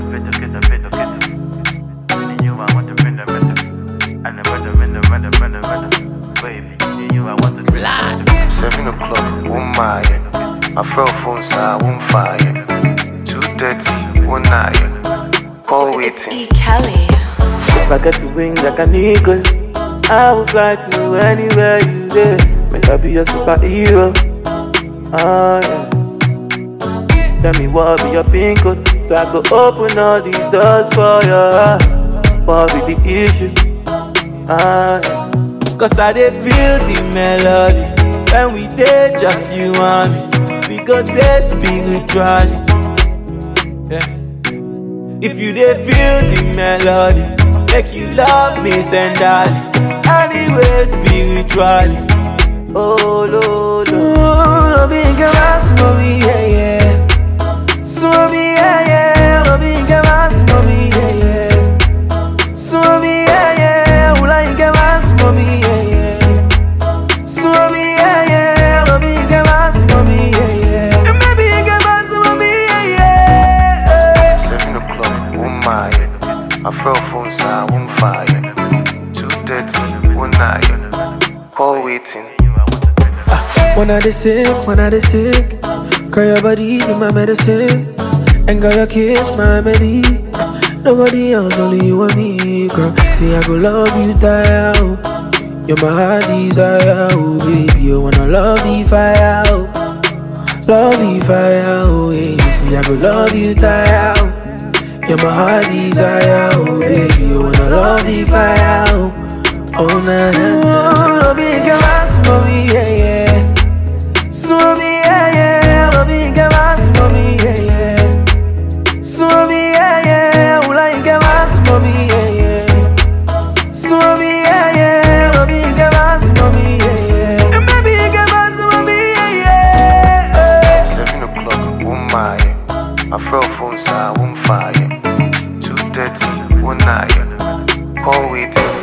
Vedo, vedo, vedo, vedo. And you, I want to bend the rhythm. And the rhythm, and the rhythm, and the rhythm. Baby, and you, I want to blast. Seven o'clock, one mile. My fell phone side, one fire. Two thirty, one nine. Call waiting. E. Kelly. If I get to wings like an eagle, I will fly to anywhere you there. Make I be your superhero. Ah, yeah. Tell me what be your pin code, so I go open all the doors for your heart. What be the issue? Ah, yeah. Cause I dey feel the melody when we dey just you and me. We go dey spiritually. Yeah. If you dey feel the melody, make you love me tenderly. Anyway, spiritually. Oh, lo, lo. Lo bien que más, mami, yeah, yeah. Mami, yeah, yeah. Lo bien que más, mami, yeah, yeah. Mami, yeah, yeah. Ula bien que más, mami, yeah, yeah. Mami, yeah, yeah. Lo bien que más, mami, yeah, yeah. Me bien que más, mami, yeah, yeah. Seven o'clock, one mile. My fell phone side, one fire. Two thirty, one nine. Call waiting. When I dey sick, when I dey sick, girl your body be my medicine, and girl your kiss my remedy. Nobody else, only you and me, girl. See I go love you, die out. You're my heart desire, oh baby. You wanna love the fire, oh. love the fire, oh yeah. See I go love you, die out. You're my heart desire, oh baby. You wanna love the fire, oh. Oh na na na. Love you, girl, mommy, yeah yeah. Swami, yeah, yeah, lo bien que más, mami, yeah, yeah. Swami, yeah, yeah, ula y que más, mami, yeah, yeah. Swami, yeah, yeah, lo bien que más, mami, yeah, yeah. Me bien que más, mami, yeah, yeah. Seven o'clock, one mile. My fell phone side, one fire. Two thirty, one nine. Call waiting.